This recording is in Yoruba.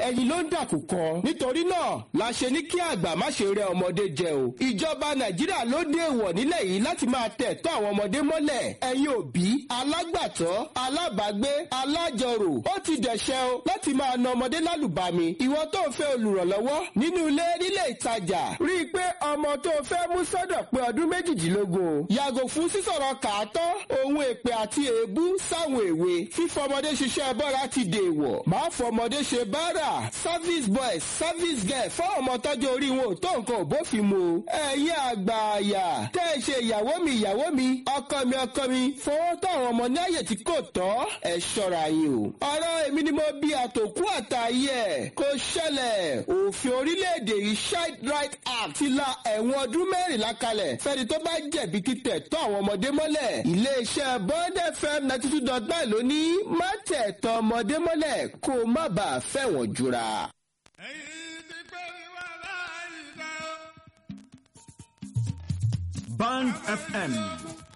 ẹyin ló ń dàkú kan nítorí náà la ṣe ní kí àgbà má ṣe rẹ ọmọdé jẹ o ìjọba nàìjíríà ló dé èèwọ̀ nílẹ̀ yìí láti máa tẹ̀ tọ́ àwọn ọmọdé mọ́lẹ̀ ẹ̀yin òbí alágbàtọ́ alábàágbé alájọrò ó ti dẹ̀ṣẹ̀ o láti máa na ọmọdé lálùbami ìwọ tó ń fẹ́ olùrànlọ́wọ́ nínú ilé nílé ìtajà rí i pé ọmọ tó fẹ́ mú sọ́dọ̀ pé ọdún méjìdínlógún o yàgò fún sísọ̀rọ̀ kàátọ́ ohun èpè àti èébú sáwọn èwe fífọmọdé ṣiṣẹ́ bọ́ra ti dèèwọ̀ máa fọmọdé ṣe báárà service boys service girl fún ọmọ tọ́jú orí wọn ò tó nǹkan ò bófin mu ẹ̀yin àgbààyà tẹ́ ẹ ṣe ìyàwó mi ìyàwó mi ọkọ mi ọkọ mi fọwọ́ tó àwọn ọmọ ní àyè tí kò tọ́ ẹ ṣọ́ra yín o ọ̀rọ̀ èmi ni mo bí àtòkú àtàyè ẹ̀ kò ṣẹlẹ̀ òfin orílẹ̀-èdè yìí child right act ti la ẹ̀wọ̀n ọdún mẹ́rìnlá kalẹ̀ fẹ́ni tó bá jẹ̀bi títẹ̀ tọ́ àwọn ọmọdé mọ́lẹ̀ iléeṣẹ́ bond fm ninety two dot nine ló ní má tẹ̀ tọ́ ọmọdé mọ́lẹ̀ kó o má bàa fẹ̀wọ̀n jura. ẹ̀yin ti pé wíwá láyìíká. Band FM